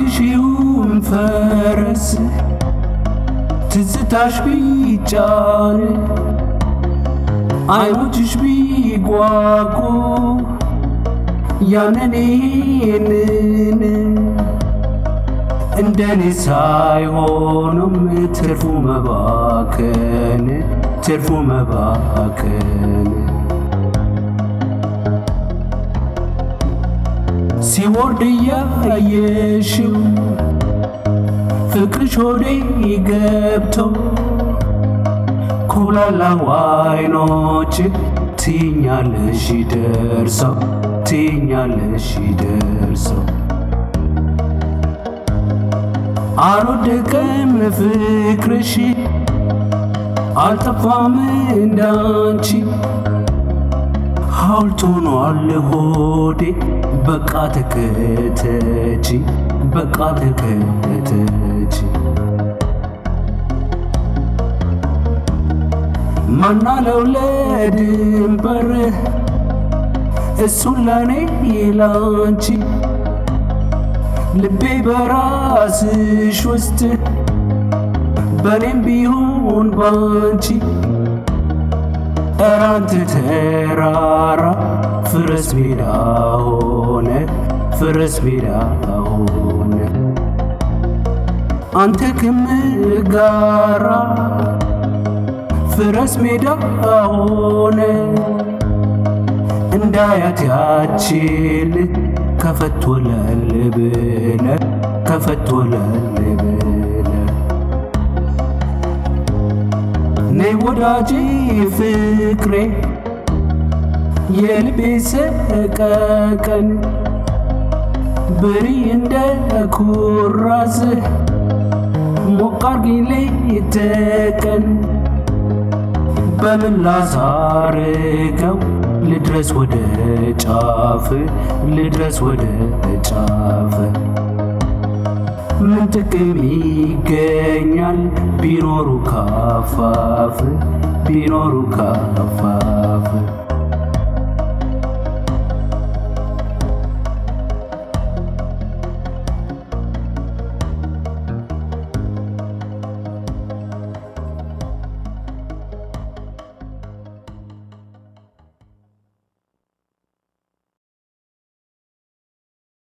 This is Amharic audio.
ሺውን ፈረስ ትዝታሽ ቢጫን አይኖችሽ ቢጓጉ ያንን ይህንን እንደኔ ሳይሆኑም ትርፉ መባከን ትርፉ መባከን ሲወርድ እያየሽው ፍቅርሽ ሆዴ ገብቶ ኮላላው አይኖች ትኛለሽ ደርሰው ትኛለሽ ደርሰው አልወደቀም ፍቅርሽ አልጠፋም እንዳንቺ ሐውልት ሆኗል ሆዴ በቃ ተከተች በቃ ተከተች ማናለው ለድንበር እሱን ለኔ ላንቺ ልቤ በራስሽ ውስጥ በኔም ቢሆን ባንቺ እራንት ተራራ ፍረስ ሜዳ ሆነ ፍረስ ሜዳ ሆነ አንተ ክምር ጋራ ፍረስ ሜዳ ሆነ እንዳያት ያችል ከፈት ወለል ብለ ከፈት ወለል ብለ ነይ ወዳጄ ፍቅሬ የልቤ ሰቀቀን ብሪ እንደ ኩራዝ ሞቅ አርጊልኝ ተቀን በምን ላሳርገው ልድረስ ወደ ጫፍ ልድረስ ወደ ጫፍ ምን ጥቅም ይገኛል ቢኖሩ ካፋፍ ቢኖሩ ካፋፍ